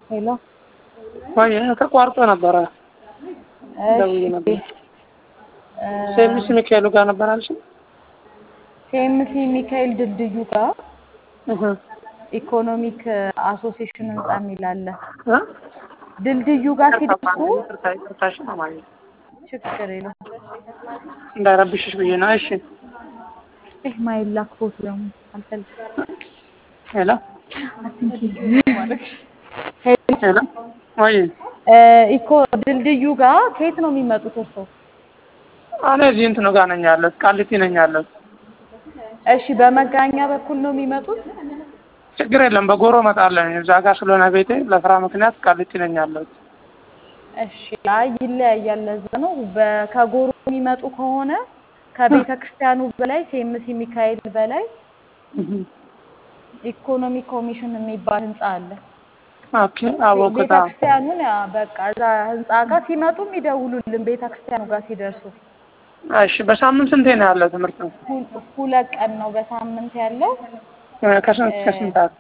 ሄሎ ወይ ተቋርጦ ነበረ ደውዬ ነበር። ሴሚስ ሚካኤሉ ጋር ነበር አልሽ? ሴምሲ ሚካኤል ድልድዩ ጋር እህ ኢኮኖሚክ አሶሲሽን ህንጻ የሚል አለ። እ ድልድዩ ጋር ሲደርሱ ይቅርታ ይቅርታሽ ማማዬ ችግር የለም። እንዳይረብሽሽ ብዬ ነው። እሺ ይህ ማይላክ ፎቶ ደግሞ አልፈልግም። ሄሎ ሄሎ ሄሎ ወይ ኢኮ ድልድዩ ጋር ከየት ነው የሚመጡት እርስዎ? እኔ እዚህ እንትኑ ጋር ነኝ ያለሁት፣ ቃሊቲ ነኝ ያለሁት። እሺ በመገናኛ በኩል ነው የሚመጡት? ችግር የለም በጎሮ እመጣለሁ። እዛ ጋር ስለሆነ ቤቴ ለስራ ምክንያት ቃሊቲ ነኝ ያለሁት። እሺ አይ ይለያያል። ለዛ ነው በ- ከጎሮ የሚመጡ ከሆነ ከቤተ ክርስቲያኑ በላይ ሴምሲ ሚካኤል በላይ እህ ኢኮኖሚ ኮሚሽን የሚባል ህንጻ አለ። ኦኬ አወኩት። ቤተ ክርስቲያኑን ያ በቃ እዛ ህንጻ ጋር ሲመጡም ይደውሉልን ቤተ ክርስቲያኑ ጋር ሲደርሱ። እሺ በሳምንት ስንቴ ነው ያለው ትምህርት ነው? ሁ- ሁለት ቀን ነው በሳምንት ያለው ከስንት እስከ ስንት ሰዓት?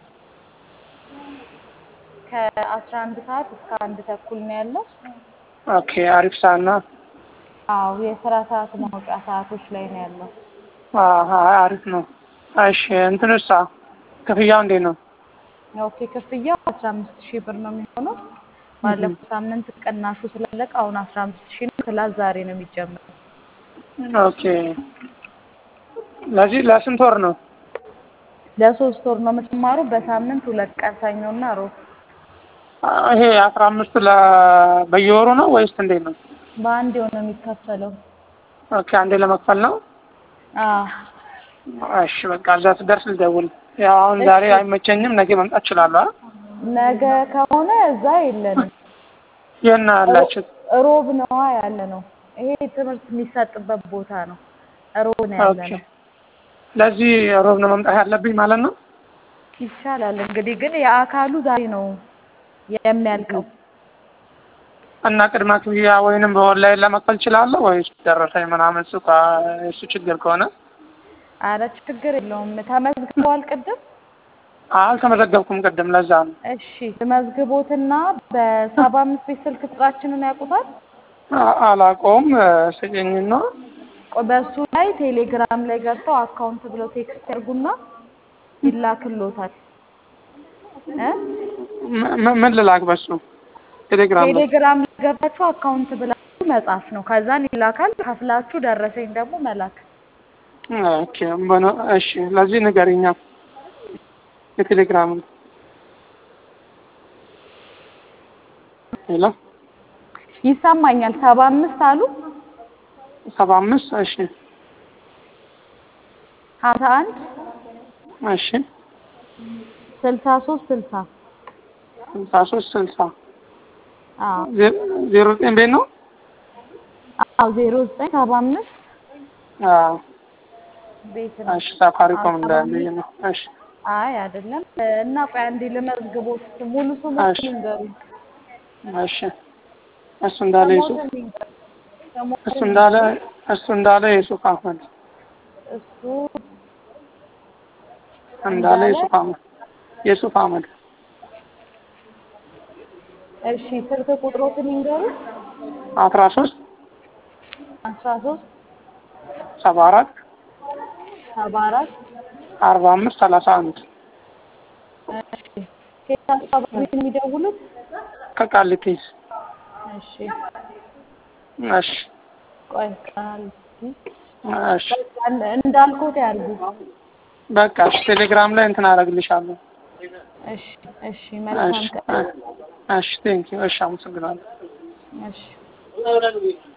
ከአስራ አንድ ሰዓት እስከ አንድ ተኩል ነው ያለው። ኦኬ አሪፍ ሰዓት ነው። አዎ የስራ ሰዓት ማውጫ ሰዓቶች ላይ ነው ያለው። አሀ አሪፍ ነው። እሺ እንትንሳ ክፍያው እንዴት ነው? ኦኬ ክፍያው አስራ አምስት ሺህ ብር ነው የሚሆነው። ባለፈው ሳምንት ቅናሹ ስላለቀ አሁን አስራ አምስት ሺህ ነው። ክላስ ዛሬ ነው የሚጀምረው። ኦኬ ለዚህ ለስንት ወር ነው? ለሶስት ወር ነው የምትማሩ። በሳምንት ሁለት ቀን ሰኞና ሮብ። ይሄ አስራ አምስት ለ በየወሩ ነው ወይስ እንዴት ነው? በአንድ ነው የሚከፈለው። ኦኬ አንዴ ለመክፈል ነው። አዎ እሺ በቃ እዛ ስደርስ ልደውል። ያው አሁን ዛሬ አይመቸኝም፣ ነገ መምጣት እችላለሁ። አ ነገ ከሆነ እዛ የለንም። የት ነው ያላችሁት? ሮብ ነዋ ያለ ነው። ይሄ ትምህርት የሚሰጥበት ቦታ ነው። ሮብ ነው ያለ ኦኬ ነው። ለዚህ ሮብ ነው መምጣት ያለብኝ ማለት ነው። ይሻላል እንግዲህ ግን የአካሉ ዛሬ ነው የሚያልቀው። እና ቅድመ ክፍያ ወይንም በኦንላይን ለመክፈል እችላለሁ ወይስ ደረሰኝ ምናምን እሱ ካ- እሱ ችግር ከሆነ አረ ችግር የለውም። ተመዝግበዋል ቅድም? አልተመዘገብኩም ቅድም፣ ለዛ ነው። እሺ መዝግቦትና በሰባ አምስት ቤት ስልክ ቁጥራችንን ያውቁታል? አ- አላውቀውም። ስጭኝና ቆይ በሱ ላይ ቴሌግራም ላይ ገብተው አካውንት ብለው ቴክስት ያርጉና ይላክሎታል። እ ም- ም- ምን ልላክ በሱ ቴሌግራም ላይ? ቴሌግራም ላይ ገብታችሁ አካውንት ብላችሁ መጻፍ ነው። ከዛን ይላካል። ከፍላችሁ ደረሰኝ ደግሞ መላክ። ኦኬ በኖ እሺ፣ ለዚህ ንገሪኛ የቴሌግራም ሄሎ ይሰማኛል። ሰባ አምስት አሉ ሰባ አምስት እሺ ሀምሳ አንድ እሺ ስልሳ ሶስት ስልሳ ስልሳ ሶስት ስልሳ አዎ ዜ- ዜሮ ዘጠኝ ቤት ነው። አዎ ዜሮ ዘጠኝ ሰባ አምስት አዎ ቤት ነው። እሺ ሳፋሪኮም እንዳለኝ ነው። እሺ አይ አይደለም። እና ቆይ አንዴ ልመዝግቦት ሙሉ ስሙ እሺ። ይንገሩኝ። እሺ እሱ እንዳለ ዩሱፍ ስሞትን ይንገሩኝ። ስሞትን እሱ እንዳለ እሱ እንዳለ ዩሱፍ አህመድ እሱ እንዳለ እንዳለ? ዩሱፍ አህመድ ዩሱፍ አህመድ እሺ ስልክ ቁጥሮትን ይንገሩኝ። አስራ ሶስት አስራ ሶስት ሰባ አራት ሰባ አራት አርባ አምስት ሰላሳ አንድ እሺ ከየት አካባቢ ነው የሚደውሉት? ከቃሊቲ እሺ እሺ ቆይ ቃል እሺ እንዳልኩት ያርጉ። በቃ እሺ ቴሌግራም ላይ እንትን አደርግልሻለሁ። እሺ እሺ መልካም እሺ ቀን። እሺ ቴንኪው እሺ አመሰግናለሁ። እሺ